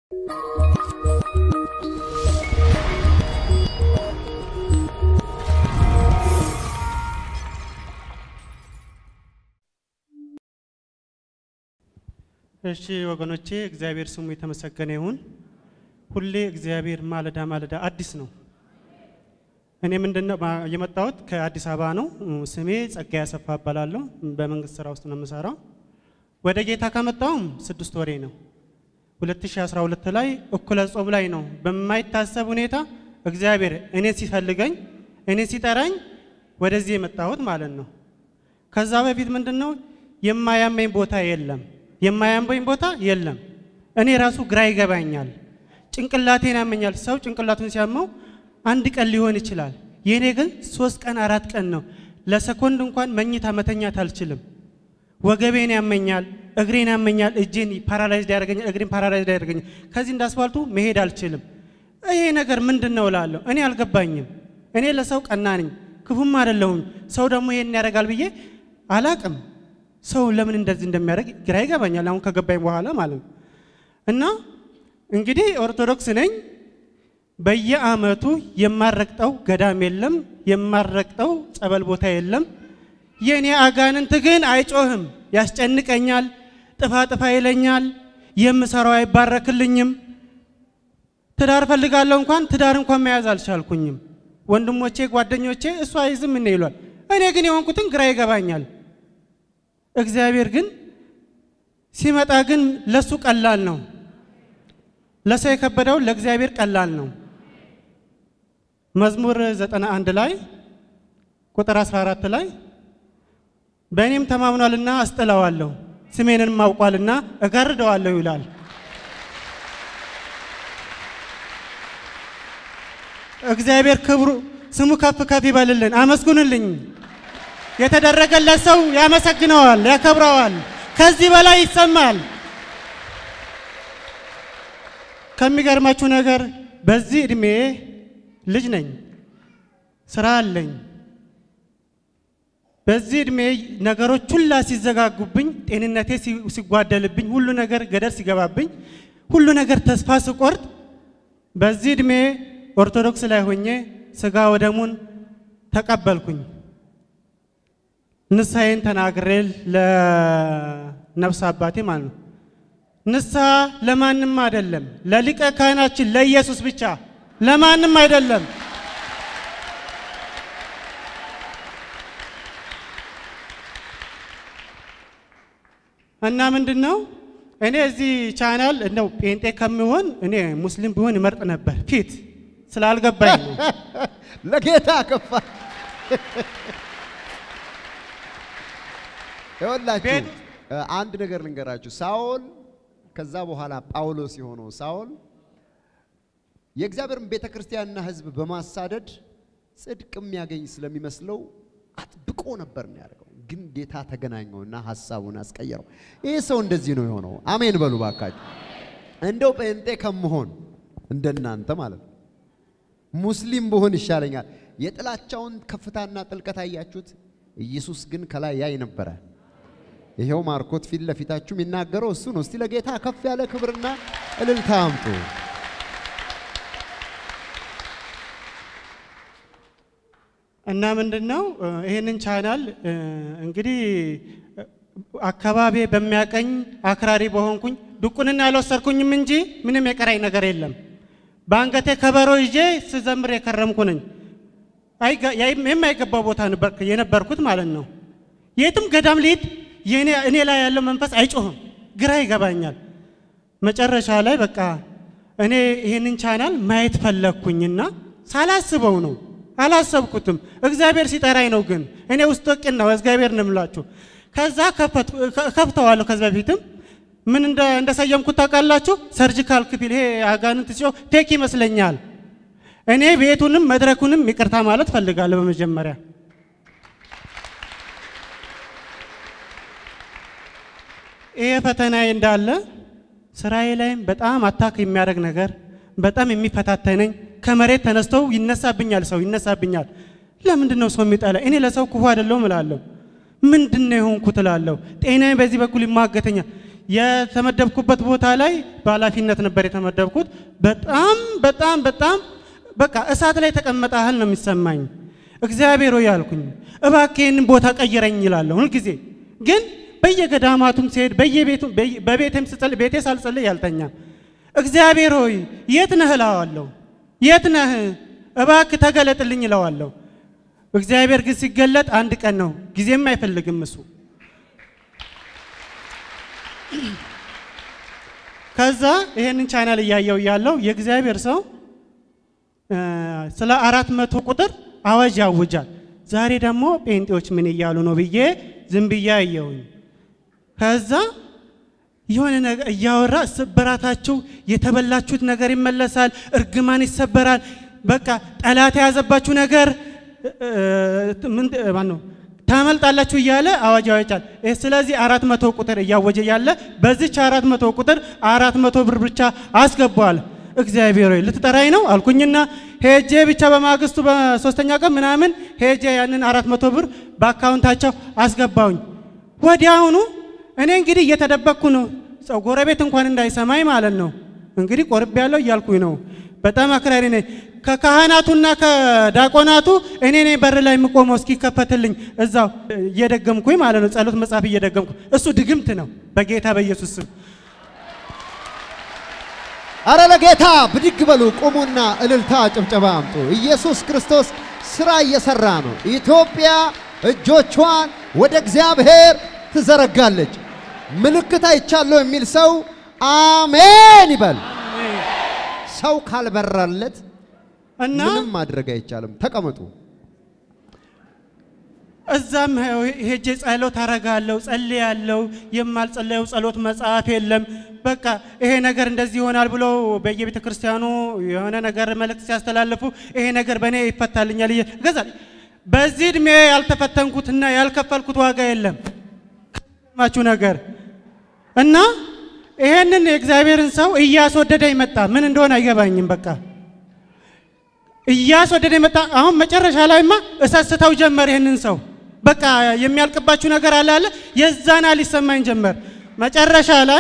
እሺ ወገኖቼ እግዚአብሔር ስሙ የተመሰገነ ይሁን። ሁሌ እግዚአብሔር ማለዳ ማለዳ አዲስ ነው። እኔ ምንድነው ባ- የመጣሁት ከአዲስ አበባ ነው። ስሜ ጸጋዬ አሰፋ እባላለሁ። በመንግስት ስራ ውስጥ ነው የምሰራው። ወደ ጌታ ከመጣሁም ስድስት ወሬ ነው። 2012 ላይ እኩለ ጾም ላይ ነው በማይታሰብ ሁኔታ እግዚአብሔር እኔ ሲፈልገኝ እኔ ሲጠራኝ ወደዚህ የመጣሁት ማለት ነው። ከዛ በፊት ምንድን ነው የማያመኝ ቦታ የለም፣ የማያመኝ ቦታ የለም። እኔ ራሱ ግራ ይገባኛል፣ ጭንቅላቴን ያመኛል። ሰው ጭንቅላቱን ሲያመው አንድ ቀን ሊሆን ይችላል። የእኔ ግን ሶስት ቀን አራት ቀን ነው። ለሰኮንድ እንኳን መኝታ መተኛት አልችልም። ወገቤን ያመኛል፣ እግሬን ያመኛል፣ እጄን ፓራላይዝድ ያደርገኛል፣ እግሬን ፓራላይዝድ ያደርገኛል። ከዚህ እንደ አስፋልቱ መሄድ አልችልም። ይሄ ነገር ምንድን ነው እላለሁ። እኔ አልገባኝም። እኔ ለሰው ቀና ነኝ፣ ክፉም አይደለሁም። ሰው ደግሞ ይሄን ያደርጋል ብዬ አላቅም። ሰው ለምን እንደዚህ እንደሚያደርግ ግራ ይገባኛል፣ አሁን ከገባኝ በኋላ ማለት ነው። እና እንግዲህ ኦርቶዶክስ ነኝ። በየአመቱ የማረግጠው ገዳም የለም፣ የማረግጠው ጸበል ቦታ የለም። የእኔ አጋንንት ግን አይጮህም፣ ያስጨንቀኛል፣ ጥፋ ጥፋ ይለኛል፣ የምሰራው አይባረክልኝም። ትዳር ፈልጋለሁ እንኳን ትዳር እንኳን መያዝ አልቻልኩኝም። ወንድሞቼ ጓደኞቼ እሱ አይዝም ምን ይሏል። እኔ ግን የሆንኩትን ግራ ይገባኛል። እግዚአብሔር ግን ሲመጣ ግን ለሱ ቀላል ነው። ለሰው የከበደውን ለእግዚአብሔር ቀላል ነው። መዝሙር 91 ላይ ቁጥር 14 ላይ በእኔም ተማምኗልና አስጥለዋለሁ፣ ስሜንም አውቋልና እጋርደዋለሁ ይላል። እግዚአብሔር ክብሩ ስሙ ከፍ ከፍ ይበልልን። አመስግኑልኝ። የተደረገለት ሰው ያመሰግነዋል፣ ያከብረዋል። ከዚህ በላይ ይሰማል። ከሚገርማችሁ ነገር በዚህ እድሜ ልጅ ነኝ፣ ስራ አለኝ። በዚህ እድሜ ነገሮች ሁላ ሲዘጋጉብኝ፣ ጤንነቴ ሲ- ሲጓደልብኝ፣ ሁሉ ነገር ገደል ሲገባብኝ፣ ሁሉ ነገር ተስፋ ስቆርጥ በዚህ እድሜ ኦርቶዶክስ ላይ ሆኜ ስጋ ወደሙን ተቀበልኩኝ። ንስሐዬን ተናግሬ ለነፍስ አባቴ ማለት ነው። ንስሐ ለማንም አይደለም፣ ለሊቀ ካህናችን ለኢየሱስ ብቻ፣ ለማንም አይደለም። እና ምንድን ነው እኔ እዚህ ቻናል እንደው ጴንጤ ከሚሆን እኔ ሙስሊም ቢሆን ይመርጥ ነበር። ፊት ስላልገባኝ ነው። ለጌታ ከፋ ይኸውላችሁ ቤት- እ፣ አንድ ነገር ልንገራችሁ። ሳኦል ከዛ በኋላ ጳውሎስ የሆነው ሳኦል የእግዚአብሔርን ቤተ ክርስቲያንና ሕዝብ በማሳደድ ጽድቅ የሚያገኝ ስለሚመስለው አጥብቆ ነበር ነው ያደርገው። ግን ጌታ ተገናኘውና ሀሳቡን አስቀየረው። ይህ ሰው እንደዚህ ነው የሆነው። አሜን በሉ ባካችሁ። እንደው ጴንጤ ከመሆን እንደናንተ ማለት ነው ሙስሊም ብሆን ይሻለኛል። የጥላቻውን ከፍታና ጥልቀት አያችሁት? ኢየሱስ ግን ከላይ ያይ ነበረ። ይሄው ማርኮት ፊት ለፊታችሁ የሚናገረው እሱ ነው። እስቲ ለጌታ ከፍ ያለ ክብርና እልልታ አምጡ። እና ምንድን ነው እ፣ ይህንን ቻናል እ፣ እንግዲህ እ፣ አካባቢ በሚያቀኝ አክራሪ በሆንኩኝ ድቁንና አልወሰድኩኝም እንጂ ምንም የቀራኝ ነገር የለም። በአንገቴ ከበሮ ይዤ ስዘምር የከረምኩ ነኝ። አይገ- ያይም- የማይገባው ቦታ ነበር የነበርኩት ማለት ነው። የትም ገዳም ልሂድ የእኔ- እኔ ላይ ያለው መንፈስ አይጮህም፣ ግራ ይገባኛል። መጨረሻ ላይ በቃ እኔ ይህንን ቻናል ማየት ፈለግኩኝና ሳላስበው ነው አላሰብኩትም። እግዚአብሔር ሲጠራኝ ነው። ግን እኔ ውስጥ ቅን ነው እግዚአብሔር ነው የምላችሁ። ከዛ ከፈት- ከ- ከፍተዋለሁ። ከዚ በፊትም ምን እንደ- እንደሰየምኩት ታውቃላችሁ? ሰርጂካል ክፍል ይሄ አጋንንት ሲጮህ ቴክ ይመስለኛል። እኔ ቤቱንም መድረኩንም ይቅርታ ማለት ፈልጋለሁ በመጀመሪያ ይሄ ፈተናዬ እንዳለ ስራዬ ላይም በጣም አታክ የሚያደርግ ነገር በጣም የሚፈታተነኝ ከመሬት ተነስተው ይነሳብኛል፣ ሰው ይነሳብኛል። ለምንድን ነው ሰው የሚጠላ? እኔ ለሰው ክፉ አይደለሁም እላለሁ። ምንድን ነው የሆንኩት እላለሁ። ጤናዬ በዚህ በኩል ይሟገተኛል። የተመደብኩበት ቦታ ላይ በኃላፊነት ነበር የተመደብኩት። በጣም በጣም በጣም በቃ እሳት ላይ ተቀመጠ ያህል ነው የሚሰማኝ። እግዚአብሔር ሆይ አልኩኝ፣ እባክህ ይህንን ቦታ ቀይረኝ ይላለሁ ሁልጊዜ። ግን በየገዳማቱም ሲሄድ በየቤቱ በቤቴም ስጸልይ ቤቴ ሳልጸልይ ያልተኛም። እግዚአብሔር ሆይ የት ነህ እለዋለሁ። የት ነህ እባክህ ተገለጥልኝ እለዋለሁ። እግዚአብሔር ግን ሲገለጥ አንድ ቀን ነው፣ ጊዜም አይፈልግም እሱ። ከዛ ይሄንን ቻናል እያየው እያለው የእግዚአብሔር ሰው ስለ አራት መቶ ቁጥር አዋጅ ያውጃል። ዛሬ ደግሞ ጴንጤዎች ምን እያሉ ነው ብዬ ዝም ብዬ አየሁኝ። ከዛ የሆነ ነገር እያወራ ስብራታችሁ የተበላችሁት ነገር ይመለሳል፣ እርግማን ይሰበራል፣ በቃ ጠላት የያዘባችሁ ነገር ምን ማነው ታመልጣላችሁ እያለ አዋጅ ያወጫል። ስለዚህ አራት መቶ ቁጥር እያወጀ ያለ በዚች አራት መቶ ቁጥር አራት መቶ ብር ብቻ አስገባዋል። እግዚአብሔር ሆይ ልትጠራኝ ነው አልኩኝና ሄጄ ብቻ በማግስቱ በሶስተኛ ቀን ምናምን ሄጄ ያንን አራት መቶ ብር በአካውንታቸው አስገባውኝ። ወዲያውኑ እኔ እንግዲህ እየተደበቅኩ ነው፣ ሰው ጎረቤት እንኳን እንዳይሰማኝ ማለት ነው። እንግዲህ ቆርቤ ያለው እያልኩኝ ነው። በጣም አክራሪ ነኝ። ከካህናቱና ከዳቆናቱ እኔ ነኝ በር ላይ የምቆመው እስኪከፈትልኝ እዛው እየደገምኩኝ ማለት ነው። ጸሎት መጽሐፍ እየደገምኩ እሱ ድግምት ነው። በጌታ በኢየሱስ ስም አረ ለጌታ ብድግ በሉ፣ ቁሙና እልልታ ጭብጨባ አምጡ። ኢየሱስ ክርስቶስ ስራ እየሰራ ነው። ኢትዮጵያ እጆቿን ወደ እግዚአብሔር ትዘረጋለች። ምልክት አይቻለሁ የሚል ሰው አሜን ይበል። ሰው ካልበራለት እና ምንም ማድረግ አይቻልም። ተቀመጡ። እዛም ሄጄ ጸሎት አረጋለሁ፣ ጸልያለሁ። የማልጸለየው ጸሎት መጽሐፍ የለም። በቃ ይሄ ነገር እንደዚህ ይሆናል ብሎ በየቤተ ክርስቲያኑ የሆነ ነገር መልእክት ሲያስተላልፉ ይሄ ነገር በእኔ ይፈታልኛል ገዛል። በዚህ እድሜ ያልተፈተንኩትና ያልከፈልኩት ዋጋ የለም ማችሁ ነገር እና ይሄንን የእግዚአብሔርን ሰው እያስወደደ ይመጣ ምን እንደሆነ አይገባኝም። በቃ እያስወደደ ይመጣ። አሁን መጨረሻ ላይማ እሰስተው ጀመር ይህንን ሰው በቃ የሚያልቅባችሁ ነገር አለ አለ የዛና ሊሰማኝ ጀመር። መጨረሻ ላይ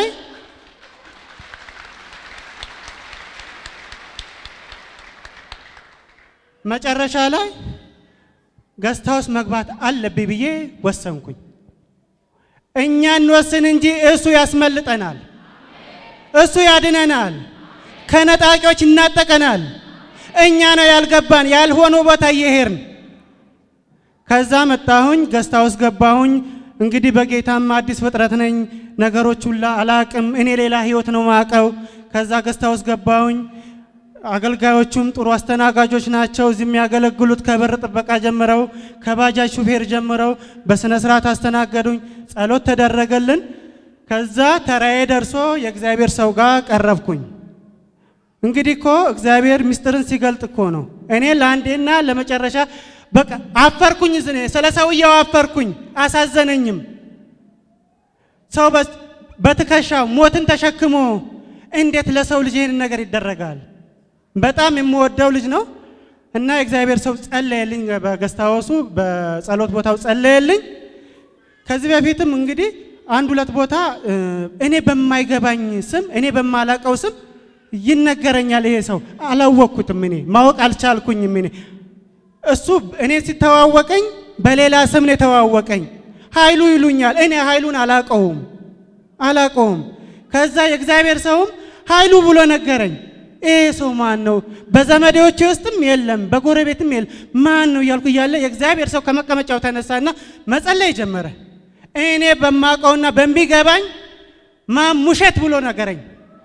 መጨረሻ ላይ ገስት ሃውስ መግባት አለብኝ ብዬ ወሰንኩኝ። እኛ እንወስን እንጂ እሱ ያስመልጠናል፣ እሱ ያድነናል፣ ከነጣቂዎች ይናጠቀናል። እኛ ነው ያልገባን ያልሆነ ቦታ እየሄድን ከዛ መጣሁኝ፣ ገስት ሃውስ ገባሁኝ። እንግዲህ በጌታም አዲስ ፍጥረት ነኝ፣ ነገሮች ሁላ አላቅም። እኔ ሌላ ህይወት ነው ማቀው። ከዛ ገስት ሃውስ ገባሁኝ። አገልጋዮቹም ጥሩ አስተናጋጆች ናቸው። እዚህ የሚያገለግሉት ከበር ጥበቃ ጀምረው ከባጃጅ ሹፌር ጀምረው በስነ ስርዓት አስተናገዱኝ። ጸሎት ተደረገልን። ከዛ ተራዬ ደርሶ የእግዚአብሔር ሰው ጋር ቀረብኩኝ። እንግዲህ እኮ እግዚአብሔር ምስጢርን ሲገልጥ እኮ ነው። እኔ ለአንዴና ለመጨረሻ በቃ አፈርኩኝ። ዝኔ ስለ ሰውየው አፈርኩኝ፣ አሳዘነኝም። ሰው በትከሻው ሞትን ተሸክሞ እንዴት ለሰው ልጅ ይህን ነገር ይደረጋል? በጣም የምወደው ልጅ ነው እና የእግዚአብሔር ሰው ጸለየልኝ። በገስታወሱ በጸሎት ቦታው ጸለየልኝ። ከዚህ በፊትም እንግዲህ አንድ ሁለት ቦታ እኔ በማይገባኝ ስም እኔ በማላቀው ስም ይነገረኛል። ይሄ ሰው አላወቅኩትም፣ እኔ ማወቅ አልቻልኩኝም። እኔ እሱ እኔ ሲተዋወቀኝ በሌላ ስም ነው የተዋወቀኝ። ኃይሉ ይሉኛል። እኔ ኃይሉን አላቀውም አላቀውም። ከዛ የእግዚአብሔር ሰውም ኃይሉ ብሎ ነገረኝ። ይሄ ሰው ማን ነው? በዘመዴዎች ውስጥም የለም፣ በጎረቤትም የለም። ማን ነው እያልኩ እያለ የእግዚአብሔር ሰው ከመቀመጫው ተነሳና መጸለይ ጀመረ። እኔ በማውቀውና በሚገባኝ ማሙሸት ብሎ ነገረኝ።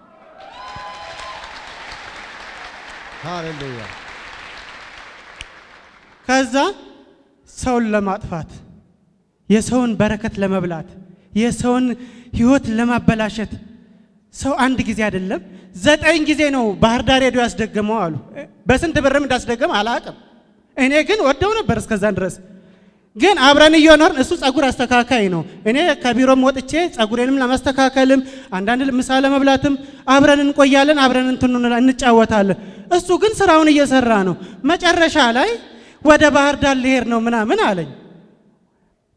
ሃሌሉያ። ከዛ ሰውን ለማጥፋት የሰውን በረከት ለመብላት የሰውን ሕይወት ለማበላሸት ሰው አንድ ጊዜ አይደለም ዘጠኝ ጊዜ ነው ባህር ዳር ሄዶ ያስደገመው አሉ። በስንት ብርም እንዳስደገመ አላቅም። እኔ ግን ወደው ነበር እስከዛን ድረስ ግን አብረን እየኖርን እሱ ጸጉር አስተካካይ ነው። እኔ ከቢሮም ወጥቼ ጸጉሬንም ለማስተካከልም አንዳንድ ምሳ ለመብላትም አብረን እንቆያለን፣ አብረን እንትኑ እንጫወታለን። እሱ ግን ስራውን እየሰራ ነው። መጨረሻ ላይ ወደ ባህር ዳር ልሄድ ነው ምናምን አለኝ።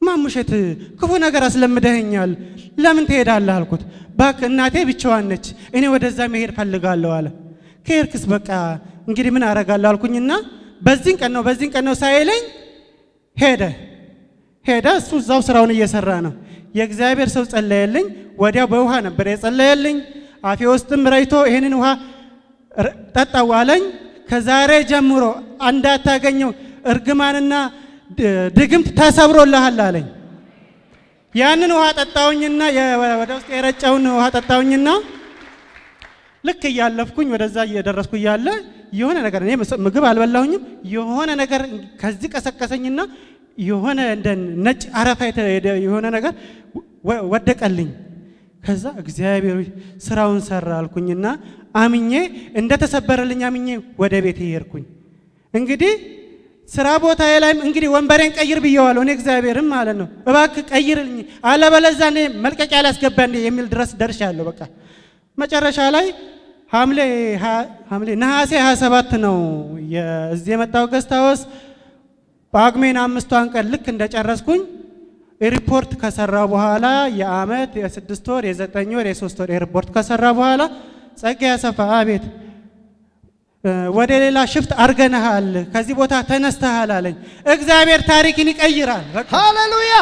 ማሙሸት ክፉ ነገር አስለምደኸኛል፣ ለምን ትሄዳለህ አልኩት። እባክህ እናቴ ብቻዋን ነች፣ እኔ ወደዛ መሄድ ፈልጋለሁ አለ። ከሄድክስ በቃ እንግዲህ ምን አረጋለሁ አልኩኝና በዚህን ቀን ነው በዚህን ቀን ነው ሳይለኝ ሄደ ሄደ። እሱ እዛው ስራውን እየሰራ ነው። የእግዚአብሔር ሰው ጸለየልኝ። ወዲያው በውሃ ነበር የጸለየልኝ። አፌ ውስጥም ረይቶ ይህንን ውሃ ር- ጠጣው አለኝ። ከዛሬ ጀምሮ እንዳታገኘው እርግማንና ድ- ድግምት ተሰብሮልሃል አለኝ። ያንን ውሃ ጠጣውኝና የ- ወደ ውስጥ የረጨውን ውሃ ጠጣውኝና ልክ እያለፍኩኝ ወደዛ እየደረስኩ እያለ የሆነ ነገር እኔ ምስ- ምግብ አልበላሁኝም። የሆነ ነገር ከዚህ ቀሰቀሰኝና የሆነ እንደ ነጭ አረፋ የተ- የደ- የሆነ ነገር ወ- ወደቀልኝ። ከዛ እግዚአብሔር ሆይ ስራውን ሰራ አልኩኝና አምኜ እንደተሰበረልኝ አምኜ ወደ ቤት ሄድኩኝ። እንግዲህ ስራ ቦታዬ ላይም እንግዲህ ወንበሬን ቀይር ብየዋለሁ። እኔ እግዚአብሔርም ማለት ነው እባክህ ቀይርልኝ፣ አለበለዚያ እኔ መልቀቂያ ላስገባ እንዴ የሚል ድረስ ደርሻለሁ። በቃ መጨረሻ ላይ ሐምሌ ሀ- ሐምሌ ነሐሴ 27 ነው የዚህ የመጣው ገስታወስ ጳጉሜን አምስቷን ቀን ልክ እንደጨረስኩኝ ሪፖርት ከሰራ በኋላ የአመት የስድስት ወር የዘጠኝ ወር የሶስት ወር ሪፖርት ከሰራ በኋላ ጸጋ ያሰፋ አቤት እ፣ ወደ ሌላ ሽፍት አርገንሃል፣ ከዚህ ቦታ ተነስተሃል አለኝ። እግዚአብሔር ታሪክን ይቀይራል። በቃ ሃሌሉያ!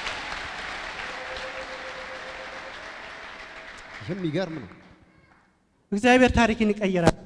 ይህም ይገርም ነው። እግዚአብሔር ታሪክን ይቀይራል።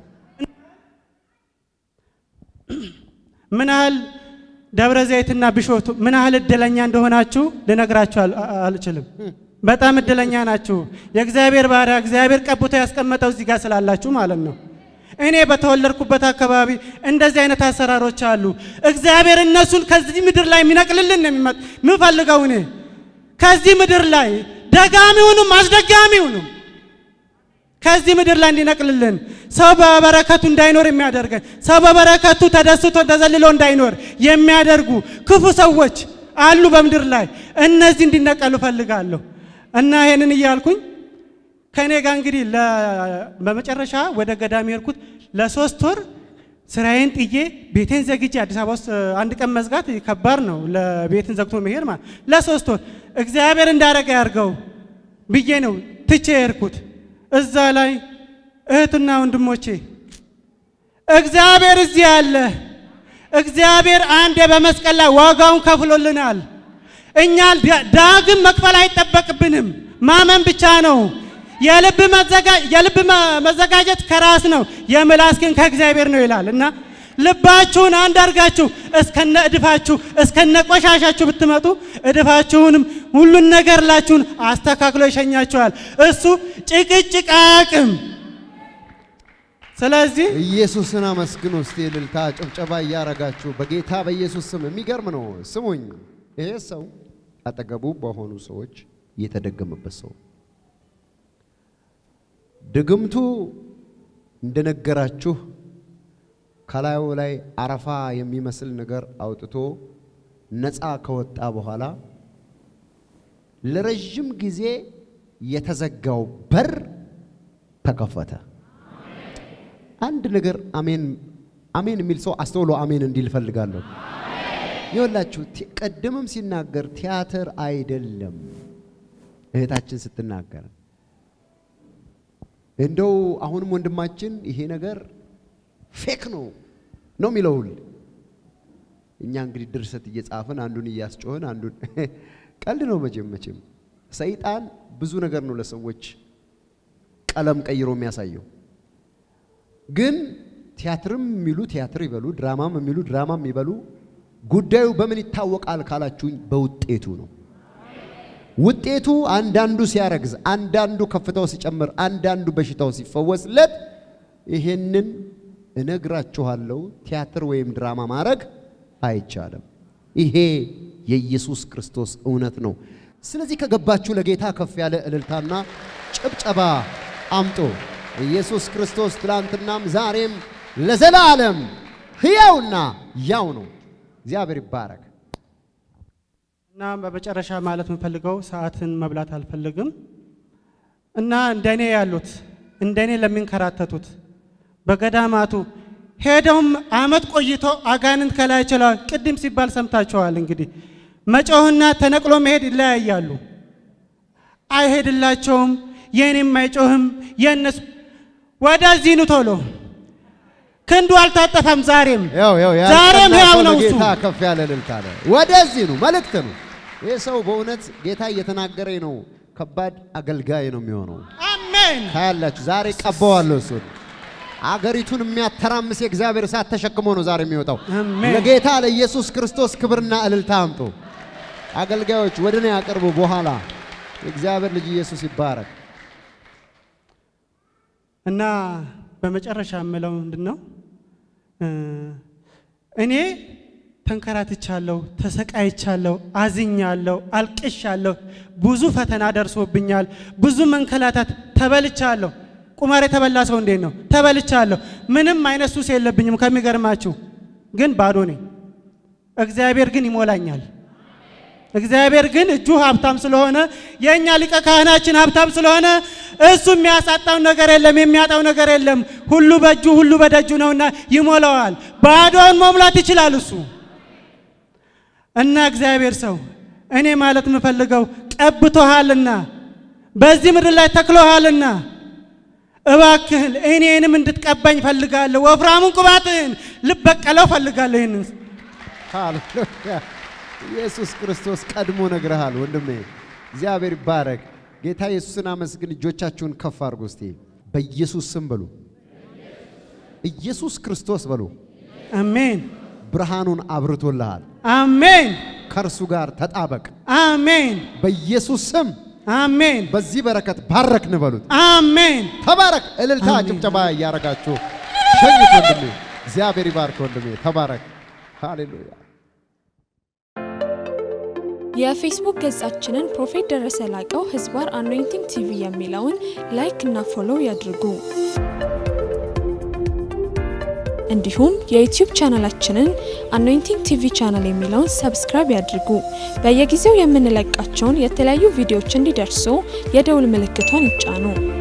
ምን ያህል ደብረ ዘይትና ቢሾፍቱ ምን ያህል እድለኛ እንደሆናችሁ ልነግራችሁ አል- አ- አልችልም። በጣም እድለኛ ናችሁ። የእግዚአብሔር ባሪያ እግዚአብሔር ቀብቶ ያስቀመጠው እዚህ ጋር ስላላችሁ ማለት ነው። እኔ በተወለድኩበት አካባቢ እንደዚህ አይነት አሰራሮች አሉ። እግዚአብሔር እነሱን ከዚህ ምድር ላይ የሚነቅልልን ነው የሚመጥ ምፈልገው እኔ ከዚህ ምድር ላይ ደጋሚውንም አስደጋሚውንም ከዚህ ምድር ላይ እንዲነቅልልን ሰው በበረከቱ እንዳይኖር የሚያደርገን ሰው በበረከቱ ተደስቶ ተዘልሎ እንዳይኖር የሚያደርጉ ክፉ ሰዎች አሉ በምድር ላይ። እነዚህ እንዲነቀሉ እፈልጋለሁ እና ይሄንን እያልኩኝ ከእኔ ጋር እንግዲህ ለ- በመጨረሻ ወደ ገዳም የሄድኩት ለሶስት ወር ስራዬን ጥዬ ቤቴን ዘግቼ አዲስ አበባ ውስጥ አንድ ቀን መዝጋት ከባድ ነው። ለቤትን ዘግቶ መሄድ ማለት ለሶስት ወር እግዚአብሔር እንዳረገ ያርገው ብዬ ነው ትቼ የሄድኩት። እዛ ላይ እህትና ወንድሞቼ እግዚአብሔር እዚህ አለ። እግዚአብሔር አንዴ በመስቀል ላይ ዋጋውን ከፍሎልናል። እኛ ዳ- ዳግም መክፈል አይጠበቅብንም፣ ማመን ብቻ ነው። የልብ መዘጋ- የልብ መ- መዘጋጀት ከራስ ነው፣ የምላስ ግን ከእግዚአብሔር ነው ይላል እና ልባችሁን አንድ አድርጋችሁ እስከነ እድፋችሁ እስከነ ቆሻሻችሁ ብትመጡ እድፋችሁንም ሁሉን ነገር ላችሁን አስተካክሎ ይሸኛችኋል። እሱ ጭቅጭቅ አያውቅም። ስለዚህ ኢየሱስን አመስግኑ እስቲ እልልታ ጭብጨባ እያረጋችሁ በጌታ በኢየሱስ ስም። የሚገርም ነው። ስሙኝ፣ ይሄ ሰው አጠገቡ በሆኑ ሰዎች የተደገመበት ሰው ድግምቱ እንደነገራችሁ ከላዩ ላይ አረፋ የሚመስል ነገር አውጥቶ ነፃ ከወጣ በኋላ ለረዥም ጊዜ የተዘጋው በር ተከፈተ። አንድ ነገር አሜን አሜን የሚል ሰው አስተውሎ አሜን እንዲል እፈልጋለሁ። ይኸውላችሁ ቲ- ቀደምም ሲናገር ቲያትር አይደለም እህታችን ስትናገር እንደው አሁንም ወንድማችን ይሄ ነገር ፌክ ነው ነው የሚለው ሁል እኛ እንግዲህ ድርሰት እየጻፍን አንዱን እያስጮህን አንዱን ቀልድ ነው መቼም መቼም ሰይጣን ብዙ ነገር ነው ለሰዎች ቀለም ቀይሮ የሚያሳየው ግን ቲያትርም የሚሉ ቲያትር ይበሉ፣ ድራማም የሚሉ ድራማም ይበሉ፣ ጉዳዩ በምን ይታወቃል ካላችሁኝ በውጤቱ ነው። ውጤቱ አንዳንዱ ሲያረግዝ፣ አንዳንዱ ከፍታው ሲጨምር፣ አንዳንዱ በሽታው ሲፈወስለት ይሄንን እነግራችኋለሁ። ቲያትር ወይም ድራማ ማድረግ አይቻልም። ይሄ የኢየሱስ ክርስቶስ እውነት ነው። ስለዚህ ከገባችሁ ለጌታ ከፍ ያለ እልልታና ጭብጨባ አምጡ። ኢየሱስ ክርስቶስ ትላንትናም ዛሬም ለዘላለም ሕያውና ያው ነው። እግዚአብሔር ይባረክ። እና በመጨረሻ ማለት የምፈልገው ሰዓትን መብላት አልፈልግም እና እንደኔ ያሉት እንደኔ ለሚንከራተቱት በገዳማቱ ሄደውም አመት ቆይቶ አጋንንት ከላይ ችለዋል። ቅድም ሲባል ሰምታችኋል። እንግዲህ መጮህና ተነቅሎ መሄድ ይለያያሉ። አይሄድላቸውም። የኔም አይጮህም የእነሱ ወደዚህ ኑ ቶሎ ክንዱ አልታጠፈም። ዛሬም ያው ያው ዛሬም ሕያው ነው እሱ። ጌታ ከፍ ያለ እልልታ አለ። ወደዚህ ነው መልእክት ነው። ይህ ሰው በእውነት ጌታ እየተናገረኝ ነው። ከባድ አገልጋይ ነው የሚሆነው። አሜን ታያላችሁ። ዛሬ ቀባዋለሁ እሱን። አገሪቱን የሚያተራምስ የእግዚአብሔር እሳት ተሸክሞ ነው ዛሬ የሚወጣው። አሜን። ለጌታ ለኢየሱስ ክርስቶስ ክብርና እልልታ አምጡ። አገልጋዮች ወደ እኔ ያቅርቡ። በኋላ የእግዚአብሔር ልጅ ኢየሱስ ይባረክ። እና በመጨረሻ የምለው ምንድን ነው እ እኔ ተንከራትቻለሁ፣ ተሰቃይቻለሁ፣ አዝኛለሁ፣ አልቅሻለሁ፣ ብዙ ፈተና ደርሶብኛል፣ ብዙ መንከላታት ተበልቻለሁ። ቁማር የተበላ ሰው እንዴት ነው? ተበልቻለሁ። ምንም አይነት ሱስ የለብኝም። ከሚገርማችሁ ግን ባዶ ነኝ። እግዚአብሔር ግን ይሞላኛል። እግዚአብሔር ግን እጁ ሀብታም ስለሆነ የእኛ ሊቀ ካህናችን ሀብታም ስለሆነ እሱ የሚያሳጣው ነገር የለም፣ የሚያጣው ነገር የለም። ሁሉ በእጁ ሁሉ በደጁ ነውና ይሞላዋል። ባዶውን መሙላት ይችላል እሱ እና እግዚአብሔር ሰው እኔ ማለት የምፈልገው ቀብቶሃልና በዚህ ምድር ላይ ተክሎሃልና እባክህን እኔንም እንድትቀባኝ ፈልጋለሁ። ወፍራሙን ቅባትህን ልበቀለው ፈልጋለሁ። ይህንን ሃሌሉያ! ኢየሱስ ክርስቶስ ቀድሞ ነግረሃል ወንድሜ። እግዚአብሔር ይባረክ። ጌታ ኢየሱስን አመስግን። እጆቻችሁን ከፍ አድርጉ እስቲ። በኢየሱስ ስም በሉ። ኢየሱስ ክርስቶስ በሉ። አሜን ብርሃኑን አብርቶልሃል። አሜን ከእርሱ ጋር ተጣበቅ። አሜን በኢየሱስ ስም አሜን በዚህ በረከት ባረክን በሉት። አሜን ተባረክ። እልልታ አሜን። ጭብጨባ እያረጋችሁ ሸኝት ወንድሜ። እግዚአብሔር ይባርክ ወንድሜ። ተባረክ። ሃሌሉያ። የፌስቡክ ገጻችንን ፕሮፌት ደረሰ ላቀው ህዝባር አኖይንቲንግ ቲቪ የሚለውን ላይክ እና ፎሎው ያድርጉ። እንዲሁም የዩቲዩብ ቻናላችንን አኖይንቲንግ ቲቪ ቻናል የሚለውን ሰብስክራይብ ያድርጉ። በየጊዜው የምንለቃቸውን የተለያዩ ቪዲዮዎች እንዲደርሱ የደውል ምልክቷን ይጫኑ።